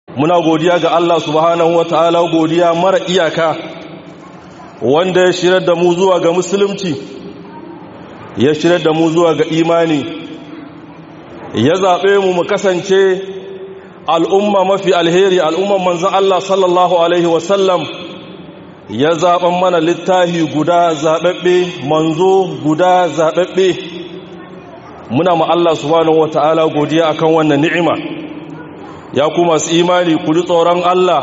muna godiya ga Allah subhanahu ta'ala godiya mara iyaka wanda ya shirar da mu zuwa ga musulunci ya shirar da mu zuwa ga imani ya zaɓe mu mu kasance al'umma mafi alheri al'umman manzan Allah sallallahu Alaihi wasallam ya zaɓen mana littahi guda zaɓaɓɓe manzo guda zaɓaɓɓe muna ma Allah subhanahu ta'ala godiya akan wannan ni'ima ya kuma su imani ku ji tsoron Allah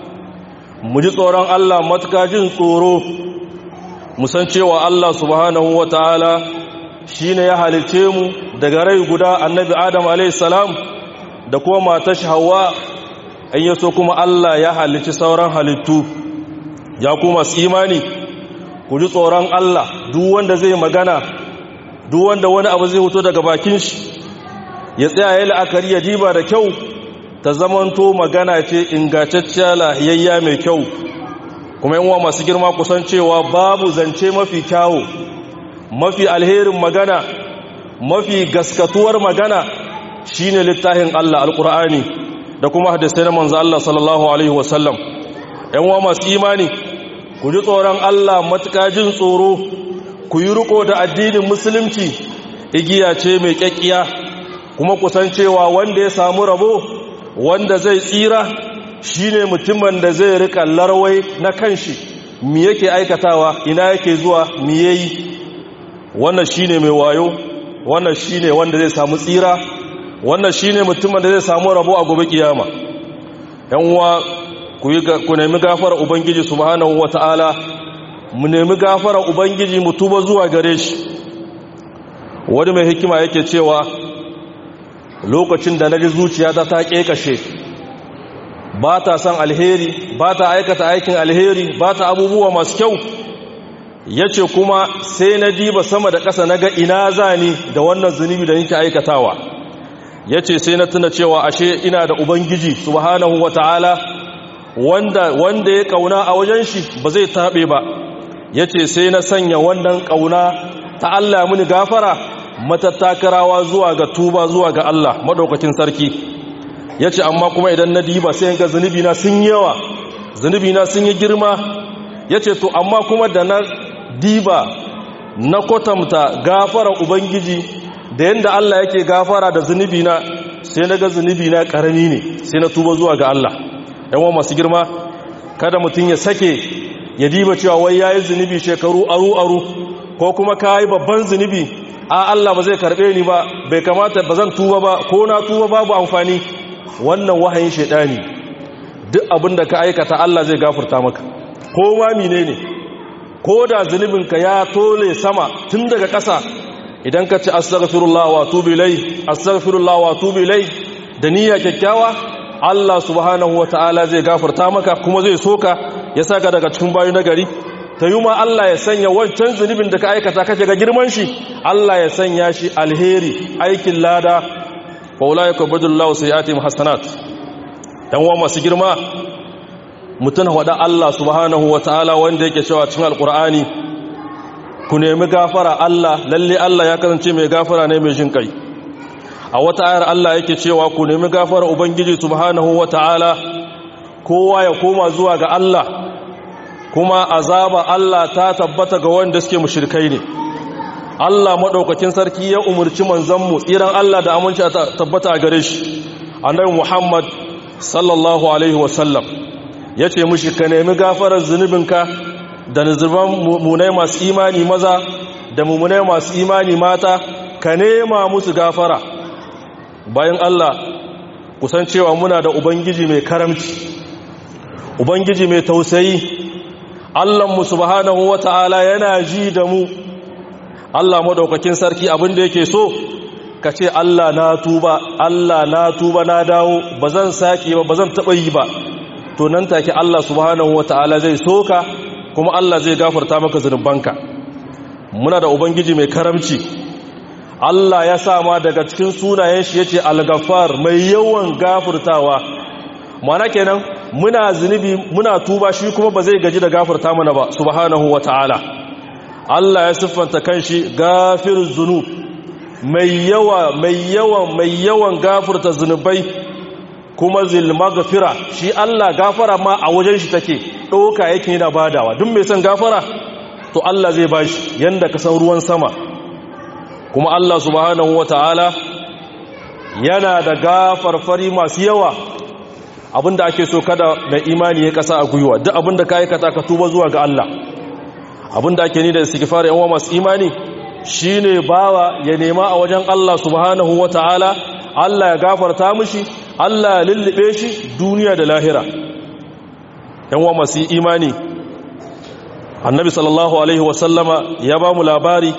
mu ji tsoron Allah matuka jin tsoro musan cewa Allah subhanahu wa ta'ala shi ne ya halice mu daga rai guda annabi Adam alaihissalam da kuma mata hawa in yaso kuma Allah ya halici sauran halittu ya kuma su imani ku ji tsoron Allah duk wanda zai magana duk wanda wani abu zai hoto daga bakin shi ya tsaya ya la'akari ya diba da kyau ta zamanto magana ce ingantacciya lahiyayya mai kyau kuma yanwa masu girma kusan cewa babu zance mafi kyawu mafi alherin magana mafi gaskatuwar magana shine littafin Allah alkur'ani da kuma hadisai na manzo Allah sallallahu alaihi wasallam yanwa masu imani ku ji tsoron Allah matuƙa jin tsoro ku yi riko da addinin musulunci igiya ce mai kyakkiya kuma kusan cewa wanda ya samu rabo wanda zai tsira shine mutumin da zai rika larwai na kanshi mi yake aikatawa ina yake zuwa mi yayi wannan shine mai wayo wannan shine wanda zai samu tsira wannan shine mutumin da zai samu rabo a gobe kiyama yan uwa ku nemi gafara ubangiji subhanahu wataala mu nemi gafara ubangiji mu tuba zuwa gare shi wani mai hikima yake cewa lokacin da na ji zuciyata ta ƙeƙashe ba ta son alheri ba ta aikata aikin alheri ba ta abubuwa masu kyau ya ce kuma sai na diba sama da ƙasa na ga ina za ni da wannan zunubi da nake aikatawa ya ce sai na tuna cewa ashe ina da ubangiji subhanahu wa ta'ala wanda, wanda ya ƙauna a wajen shi ba zai taɓe ba ya ce sai na sanya wannan ƙauna ta Allah mini gafara matattakarawa zuwa ga tuba zuwa ga Allah maɗaukacin sarki ya ce amma kuma idan na diba sai ga zunubina sun yawa zunubina sun yi girma ya ce to amma kuma da na diba na kwatanta gafara ubangiji da yadda Allah yake gafara da zunubina sai na ga zunubina ƙarami ne sai na tuba zuwa ga Allah yawan masu girma kada mutum ya sake ya diba cewa wai ya yi zunubi shekaru aru-aru ko kuma ka yi babban zunubi a Allah ba zai karbe ni ba bai kamata ba zan tuba ba ko na tuba babu amfani wannan wahayin shaidani duk abin da ka aikata Allah zai gafarta maka ko ma menene ko da zunubinka ya tole sama tun daga ƙasa idan ka ci astaghfirullah wa atubu ilai astaghfirullah wa atubu ilai da niyya kyakkyawa Allah subhanahu wataala zai gafarta maka kuma zai soka ya saka daga cikin bayu na gari ta yi ma Allah ya sanya wancan zunubin da ka aikata kake ga girman shi Allah ya sanya shi alheri aikin lada faula ya kwabadullahu sai ya taimu hassanat ɗan wa masu girma mutum haɗa Allah subhanahu wa ta'ala wanda yake cewa cin alƙur'ani ku nemi gafara Allah lalle Allah ya kasance mai gafara ne mai jin kai a wata ayar Allah yake cewa ku nemi gafara ubangiji subhanahu wa ta'ala kowa ya koma zuwa ga Allah kuma azaba Allah ta tabbata ga wanda suke mushrikai ne Allah madaukakin sarki ya umurci manzanmu tsiran Allah da aminci tabbata a gare shi annabi Muhammad sallallahu alaihi wasallam yace mushi ka nemi gafarar zunubinka da nuzuban mumunai masu imani maza da mumunai masu imani mata ka nema musu gafara bayan Allah kusan cewa muna da ubangiji mai karamci ubangiji mai tausayi Allahnmu subhanahu wata'ala yana ji da mu Allah madaukakin sarki abin da yake so ka ce Allah na tuba Allah na tuba na dawo ba zan sake ba ba zan taɓa yi ba to nan take Allah subhanahu wata'ala zai soka kuma Allah zai gafarta maka zunubanka muna da ubangiji mai karamci Allah ya sa ma daga cikin sunayen shi yace al-ghaffar mai yawan gafurtawa mana kenan muna zunubi muna tuba shi kuma ba zai gaji da gafarta mana ba subhanahu ta'ala. Allah ya siffanta kanshi gafiruz zunub mai yawa mai yawan mai yawan gafurta zunubai kuma zil maghfira shi Allah gafara ma a wajen shi take doka yake yana badawa duk mai son gafara to Allah zai bashi yanda ka san ruwan sama kuma Allah subhanahu wataala yana da gafarfari masu yawa abinda ake so kada mai imani ya kasa a gwiwa duk abinda ka aikata ka tuba zuwa ga Allah abinda ake ni da istighfar yan masu imani shine bawa ya nema a wajen Allah subhanahu wataala Allah ya gafarta mishi Allah ya lullube shi duniya da lahira yan wa masu imani annabi sallallahu alaihi wasallama ya ba mu labari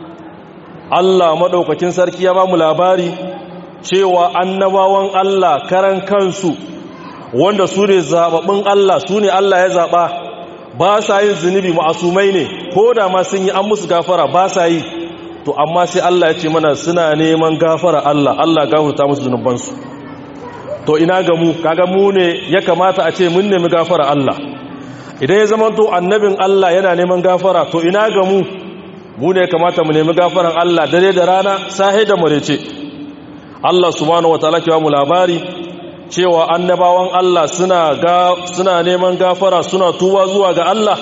Allah madaukakin sarki ya ba mu labari cewa annabawan Allah karan kansu wanda su ne zababbin Allah su ne Allah ya zaba ba sa yin zunubi ma'asumai ne ko da ma sun yi an musu gafara ba sa yi to amma sai Allah ya ce mana suna neman gafara Allah Allah gafarta musu zunubansu to ina ga mu kaga mu ne ya kamata a ce mun nemi gafara Allah idan ya zama to annabin Allah yana neman gafara to ina ga mu mu ne kamata mu nemi gafaran Allah dare da rana sahe da murece Allah subhanahu wataala ke ba mu labari cewa annabawan Allah suna ga suna neman gafara suna tuba zuwa ga Allah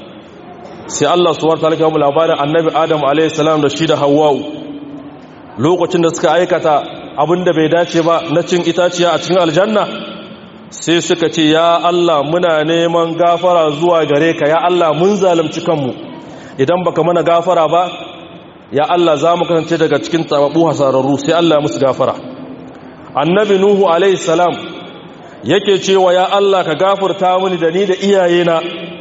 sai Allah subhanahu wataala ke ba mu labarin annabi Adam alayhi salam da shi da Hawwa lokacin da suka aikata abinda bai dace ba na cin itaciya a cikin aljanna sai suka ce ya Allah muna neman gafara zuwa gare ka ya Allah mun zalunci kanmu idan baka mana gafara ba ya Allah za mu kasance daga cikin tababu hasararru sai Allah musu gafara annabi nuhu alaihi salam yake cewa ya Allah ka gafarta mini da ni da iyayena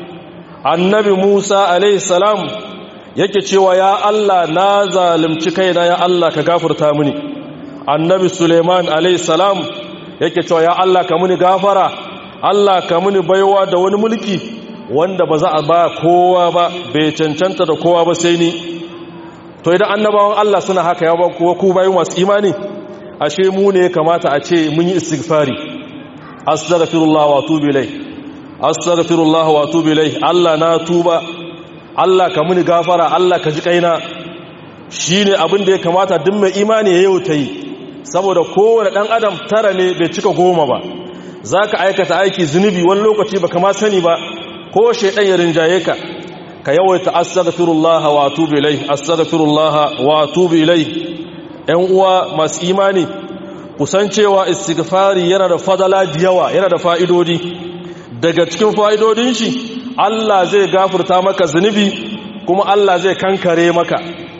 annabi musa alaihi salam yake cewa ya Allah na zalunci kaina ya Allah ka gafarta mini annabi suleiman alaihi salam yake cewa ya Allah ka muni gafara Allah ka muni baiwa da wani mulki wanda ba za a ba kowa ba bai cancanta da kowa ba sai ni to idan annabawan Allah suna haka ya ba kuwa ku bayu masu imani ashe mu ne kamata a ce mun yi istighfari astaghfirullah wa atubu ilai astaghfirullah wa atubu ilai Allah na tuba Allah ka muni gafara Allah ka ji kaina shine abin da ya kamata duk mai imani ya yau ta yi saboda kowane ɗan adam tara ne bai cika goma ba za ka aikata aiki zunubi wani lokaci ba kama sani ba ko shaidan ya rinjaye ka ka yawaita astaghfirullah wa atubu ilai astaghfirullah wa atubu ilai ƴan uwa masu imani kusan cewa istighfari yana da fadala da yawa yana da fa'idodi daga cikin fa'idodin shi Allah zai gafurta maka zunubi kuma Allah zai kankare maka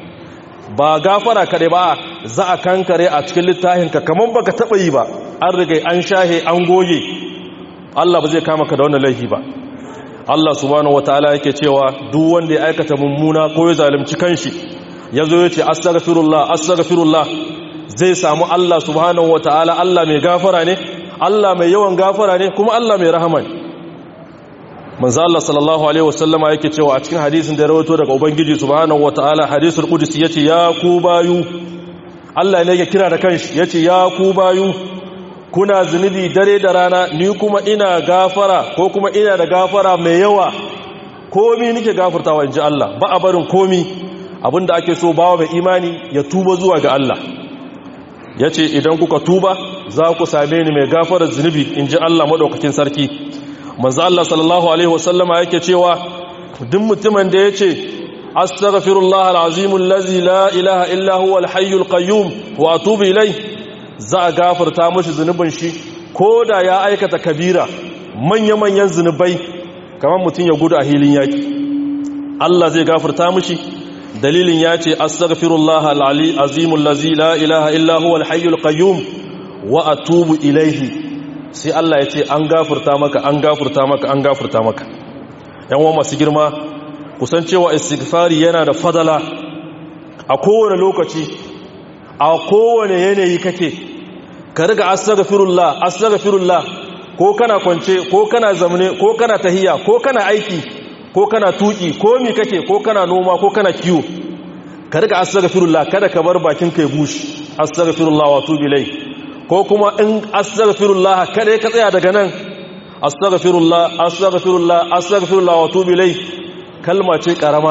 ba gafara kaɗai ba za a kankare a cikin littafinka kamar baka taɓa yi ba an rigai an shahe an goge Allah ba zai kama ka da wannan laifi ba Allah subhanahu wataala yake cewa duk wanda ya aikata mummuna ko ya zalunci kanshi yazo yace astaghfirullah astaghfirullah zai samu Allah subhanahu wataala Allah mai gafara ne Allah mai yawan gafara ne kuma Allah mai rahama ne manzo Allah sallallahu alaihi wasallama yake cewa a cikin hadisin da ya rawaito daga ubangiji subhanahu wataala hadisul qudsi yace ya ku bayu Allah ne yake kira da kanshi yace ya ku bayu kuna zunubi dare da rana ni kuma ina gafara ko kuma ina da gafara mai yawa komi nake gafartawa inji Allah ba a barin komi abinda ake so bawa mai imani ya tuba zuwa ga Allah yace idan kuka tuba za ku same ni mai gafarar zunubi inji Allah madaukakin sarki manzo Allah sallallahu alaihi wasallama yake cewa duk mutumin da yace astaghfirullah alazim allazi la ilaha illa huwa alhayyul qayyum wa atubu ilai za a gafarta mashi zunubin shi koda ya aikata kabira manya-manyan zunubai kamar mutum ya gudu a hilin yaki Allah zai gafarta mashi dalilin ya ce astaghfirullah alali azimul lazi la ilaha illa huwa alhayyul qayyum wa atubu ilaihi sai Allah ya ce an gafurta maka an gafurta maka an gafurta maka yan wa masu girma kusan cewa istighfari yana da fadala a kowane lokaci a kowane yanayi kake ka riga astaghfirullah astaghfirullah ko kana kwance ko kana zamne ko kana tahiya ko kana aiki ko kana tuki ko mi kake ko kana noma ko kana kiwo ka riga astaghfirullah kada ka bar bakin kai bushi astaghfirullah wa tubi ilai ko kuma in astaghfirullah kada ka tsaya daga nan astaghfirullah astaghfirullah astaghfirullah wa tubi ilai kalma ce karama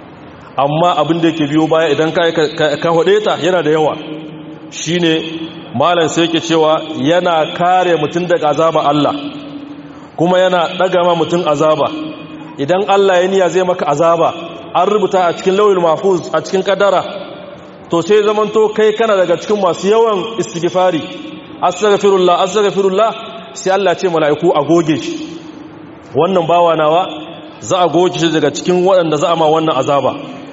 amma abin da yake biyo baya idan ka ka hode ta yana da yawa shine malam sai yake cewa yana kare mutum daga azaba Allah kuma yana daga ma mutum azaba idan Allah ya niya zai maka azaba an rubuta a cikin lauyin mahfuz a cikin kadara to sai zamanto kai kana daga cikin masu yawan istighfari astaghfirullah astaghfirullah sai Allah ce mala'iku a goge shi wannan bawa nawa za a goge shi daga cikin waɗanda za a ma wannan azaba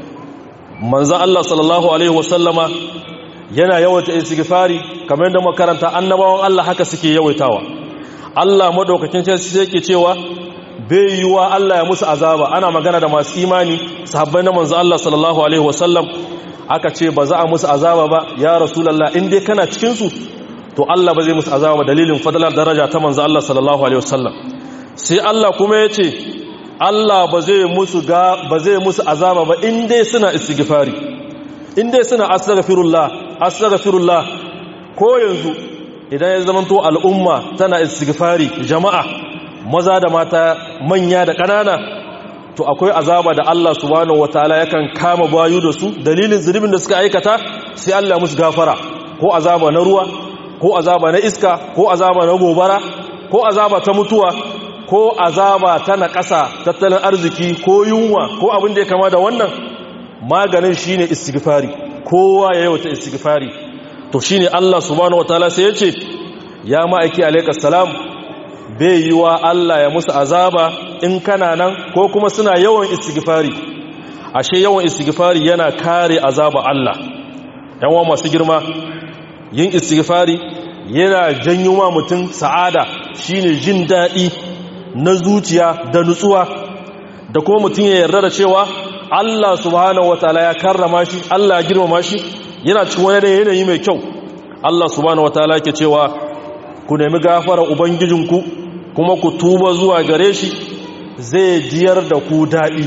manzo Allah sallallahu alaihi wasallama yana yawaita istighfari kamar yadda makaranta annabawan Allah haka suke yawaitawa Allah madaukakin sai yake cewa bai yiwa Allah ya musu azaba ana magana da masu imani sahabbai na manzo Allah sallallahu alaihi wasallam aka ce ba za a musu azaba ba ya rasulullah in dai kana cikin su to Allah ba zai musu azaba ba dalilin fadalar daraja ta manzo Allah sallallahu alaihi wasallam sai Allah kuma ya ce Allah ba zai musu ga ba zai musu azaba ba in dai suna istighfari in dai suna astaghfirullah astaghfirullah ko yanzu idan ya zamanto al'umma tana istighfari jama'a maza da mata manya da ƙanana to akwai azaba da Allah subhanahu wataala yakan kama bayu da su dalilin zunubin da suka aikata sai Allah musu gafara ko azaba na ruwa ko azaba na iska ko azaba na gobara ko azaba ta mutuwa ko azaba ta naƙasa tattalin arziki ko yunwa ko abin da ya kama da wannan maganin shine istighfari kowa ya yawata istighfari to shine Allah subhanahu wataala sai ya ce ya ma'aiki alaikas salam bai yi wa Allah ya musu azaba in kana nan ko kuma suna yawan istighfari ashe yawan istighfari yana kare azaba Allah yawan masu girma yin istighfari yana janyo ma mutum sa'ada shine jin daɗi na zuciya da nutsuwa da kuma mutum ya yarda da cewa Allah subhanahu wataala ya karrama shi Allah ya girmama shi yana cikin wani yanayi mai kyau Allah subhanahu wataala yake cewa ku nemi gafara ubangijinku kuma ku tuba zuwa gare shi zai jiyar da ku daɗi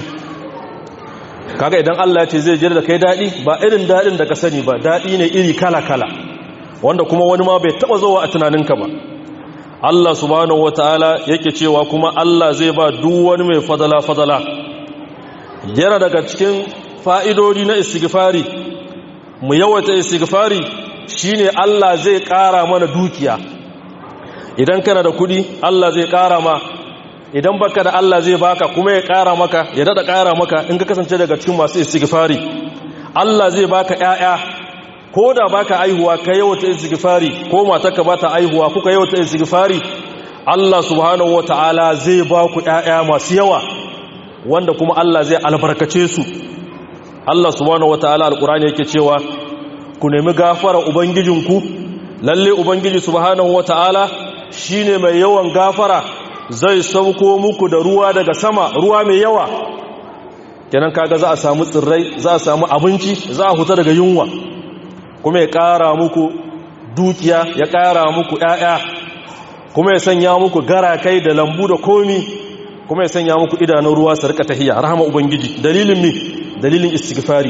kaga idan Allah ya ce zai jiyar da kai daɗi ba irin daɗin da ka sani ba daɗi ne iri kala-kala wanda kuma wani ma bai taɓa zuwa a tunaninka ba Allah subhanahu wata'ala yake cewa kuma Allah zai ba duk wani mai fadala-fadala yana daga cikin fa'idodi na istighfari mu yawaita istighfari shine Allah zai ƙara mana dukiya idan kana da kudi Allah zai ƙara ma idan baka da Allah zai baka kuma ya ƙara maka ya dada ƙara maka in ka kasance daga cikin masu istighfari Allah zai baka ƴaƴa ko da baka aihuwa ka yawata istighfari ko matarka ba ta aihuwa kuka yawata istighfari Allah subhanahu wataala zai ba ku ƴaƴa masu yawa wanda kuma Allah zai albarkace su Allah subhanahu wataala alqur'ani yake cewa ku nemi gafara ubangijinku lalle ubangiji subhanahu wataala shine mai yawan gafara zai sauko muku da ruwa daga sama ruwa mai yawa kenan kaga za a samu tsirrai za a samu abinci za a huta daga yunwa kuma ya ƙara muku dukiya ya ƙara muku ‘ya'ya kuma ya sanya muku garakai da lambu da komi kuma ya sanya muku idanun ruwa su rika tahiya rahama ubangiji dalilin mi dalilin istighfari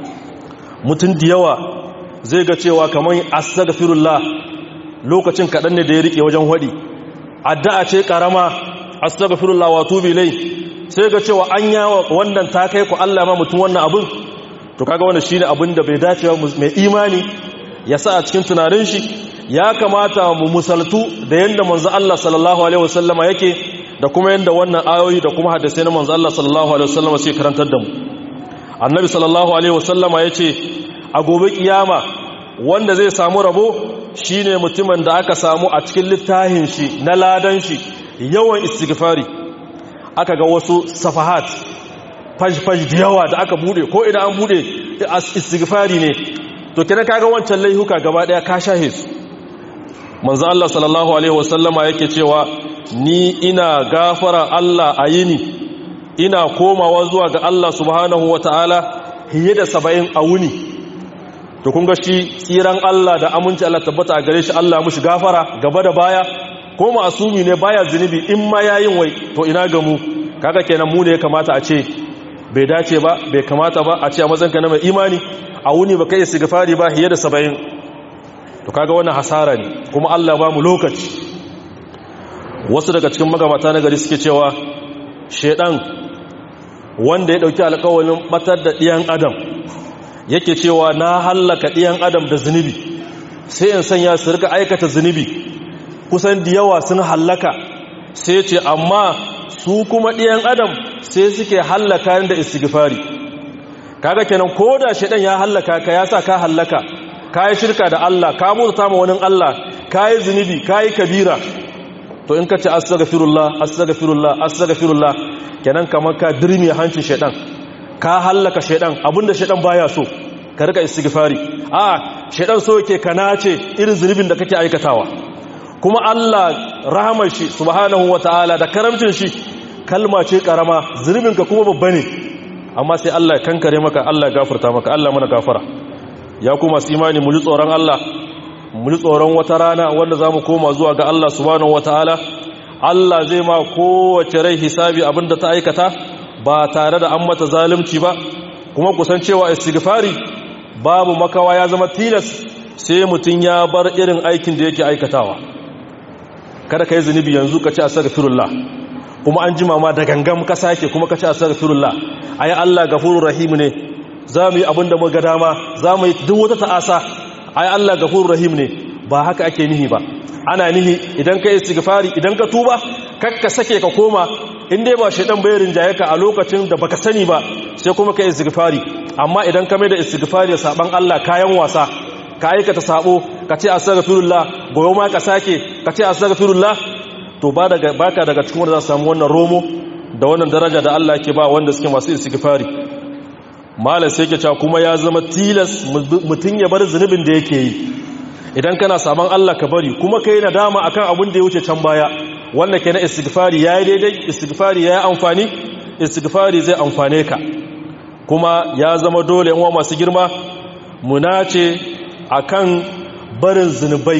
mutum da yawa zai ga cewa kamar astaghfirullah lokacin kaɗan ne da ya rike wajen waɗi addu'a ce ƙarama astaghfirullah wa tubi lai sai ga cewa an yawa wannan ta kai ku Allah ma mutum wannan abin to kaga wannan shine abin da bai dace ba mai imani ya sa a cikin tunanin shi ya kamata mu musaltu da yanda manzo Allah sallallahu alaihi wasallama yake da kuma yanda wannan ayoyi da kuma hadisai na manzo Allah sallallahu alaihi wasallama sai karantar da mu annabi sallallahu alaihi wasallama yace a gobe kiyama wanda zai samu rabo shine mutumin da aka samu a cikin littafin shi na ladan shi yawan istighfari aka ga wasu safahat faj-faj da yawa da aka bude ko idan an bude istighfari ne to kina kaga wancan laihuka gaba daya ka shahe su manzo Allah sallallahu alaihi wasallama yake cewa ni ina gafara Allah a yini ina komawa zuwa ga Allah subhanahu wataala hiye da 70 a wuni to kun ga shi tsiran Allah da aminci Allah tabbata a gare shi Allah mushi gafara gaba da baya ko masumi ne baya zunubi in ma yayin wai to ina ga mu kaga kenan mu ne ya kamata a ce bai dace ba bai kamata ba a ce a mazanka na mai imani a wuni ba kai istighfari ba hiye da 70 to kaga wannan hasara ne kuma Allah ba mu lokaci wasu daga cikin magabata na gari suke cewa shedan wanda ya dauki alƙawarin batar da ɗiyan adam yake cewa na hallaka ɗiyan adam da zunubi sai in sanya su rika aikata zunubi kusan da yawa sun hallaka sai ce amma su kuma ɗiyan adam sai suke hallaka da istighfari kaga kenan ko da shaidan ya hallaka ka ya sa ka hallaka ka yi shirka da Allah ka murta ma wani Allah ka yi zunubi ka yi kabira to in ka ce astaghfirullah astaghfirullah astaghfirullah kenan kamar ka dirmi hancin shaidan ka hallaka shaidan abinda shaidan baya so ka rika istighfari a shaidan so yake kana ce irin zunubin da kake aikatawa kuma Allah rahamar shi subhanahu wataala da karamcin shi kalma ce karama zunubin ka kuma babba ne amma sai Allah ya kankare maka Allah ya gafarta maka Allah mana gafara ya kuma su imani mu ji tsoron Allah mu ji tsoron wata rana wanda zamu koma zuwa ga Allah subhanahu wataala Allah zai ma kowace rai hisabi abinda ta aikata ba tare da an mata zalunci ba kuma kusan cewa istighfari babu makawa ya zama tilas sai mutum ya bar irin aikin da yake aikatawa kada ka yi zunubi yanzu ka ci astaghfirullah kuma an jima ma da gangam ka sake kuma ka ci astaghfirullah ayi Allah gafurur rahim ne za mu yi abin da muka dama za mu yi duk wata ta'asa ayi Allah gafurur rahim ne ba haka ake nihi ba ana nihi idan ka yi istighfari idan ka tuba kakka sake ka koma in dai ba shaidan bai rinjaye ka a lokacin da baka sani ba sai kuma ka yi istighfari amma idan ka mai da istighfari da saban Allah kayan wasa ka aikata sabo ka ce astaghfirullah goyo ma ka sake ka ce astaghfirullah to ba daga baka daga cikin wanda za su samu wannan romo da wannan daraja da Allah yake ba wanda suke masu istighfari malam sai yake cewa kuma ya zama tilas mutun ya bar zunubin da yake yi idan kana saban Allah ka bari kuma kai nadama akan abin da ya wuce can baya wanda ke na istighfari yayi daidai istighfari yayi amfani istighfari zai amfane ka kuma ya zama dole yan masu girma munace akan barin zunubai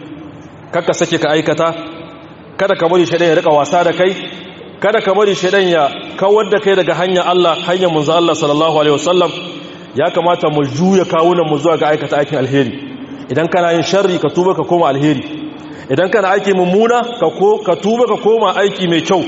kaka sake ka aikata kada ka bari shaidan ya rika wasa da kai kada ka bari shaidan ya kawar da kai daga hanyar Allah hanyar manzo Allah sallallahu alaihi wasallam ya kamata mu juya kawunan mu zuwa ga aikata aikin alheri idan kana yin sharri ka tuba ka koma alheri idan kana aiki mummuna ka tuba ka koma aiki mai kyau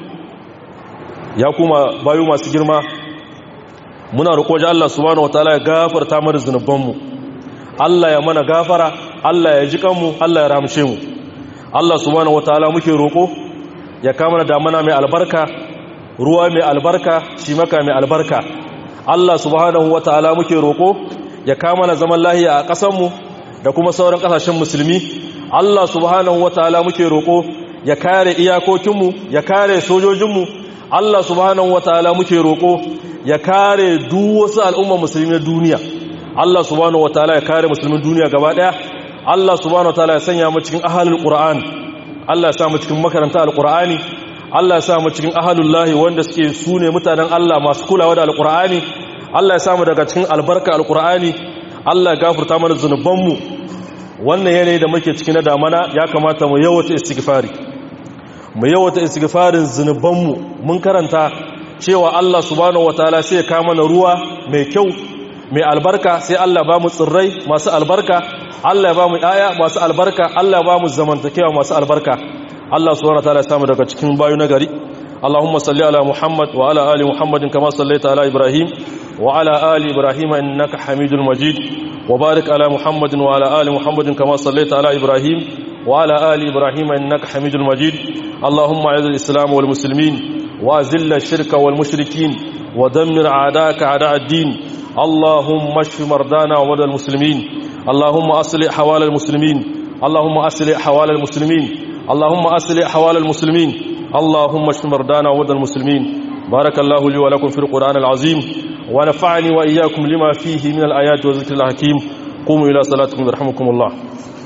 ya kuma bayu masu girma muna roƙo ji Allah subhanahu wataala ya gafarta mana zunubanmu Allah ya mana gafara Allah ya ji kanmu Allah ya ramshe mu Allah subhanahu wataala muke roƙo ya kama da damana mai albarka ruwa mai albarka shi maka mai albarka Allah subhanahu wataala muke roƙo ya kama na zaman lahiya a ƙasarmu da kuma sauran ƙasashen musulmi Allah subhanahu wataala muke roƙo ya kare iyakokinmu ya kare sojojinmu Allah subhanahu wataala muke roƙo ya kare duk wasu al'umma musulmi na duniya Allah subhanahu wataala ya kare musulmin duniya gaba daya Allah subhanahu wataala ya sanya mu cikin ahlul qur'an Allah ya sa mu cikin makaranta alqur'ani Allah ya sa mu cikin ahlul lahi wanda suke sune mutanen Allah masu kulawa da alqur'ani Allah ya sa mu daga cikin albarka alqur'ani Allah ya gafarta mana zunubanmu wannan yanayi da muke ciki na damana ya kamata mu yawata istighfari mu yawata istighfarin zunubanmu mun karanta cewa Allah subhanahu wataala sai ya kawo mana ruwa mai kyau mai albarka sai Allah ba mu tsirrai masu albarka Allah ya ba mu aya masu albarka Allah ya ba mu zamantakewa masu albarka Allah subhanahu wataala ya samu daga cikin bayu na gari اللهم صل على محمد وعلى آل محمد كما صليت على إبراهيم وعلى آل إبراهيم إنك حميد مجيد وبارك على محمد وعلى آل محمد كما صليت على إبراهيم وعلى آل إبراهيم إنك حميد مجيد اللهم أعز الإسلام والمسلمين وأذل الشرك والمشركين ودمر أعداءك أعداء الدين اللهم اشف مرضانا ومرضى المسلمين اللهم أصلح حوال المسلمين اللهم أصلح حوال المسلمين اللهم أصلح حوال المسلمين اللهم اشف مرضانا ومرضى المسلمين بارك الله لي ولكم في القرآن العظيم ونفعني وإياكم لما فيه من الآيات والذكر الحكيم قوموا إلى صلاتكم يرحمكم الله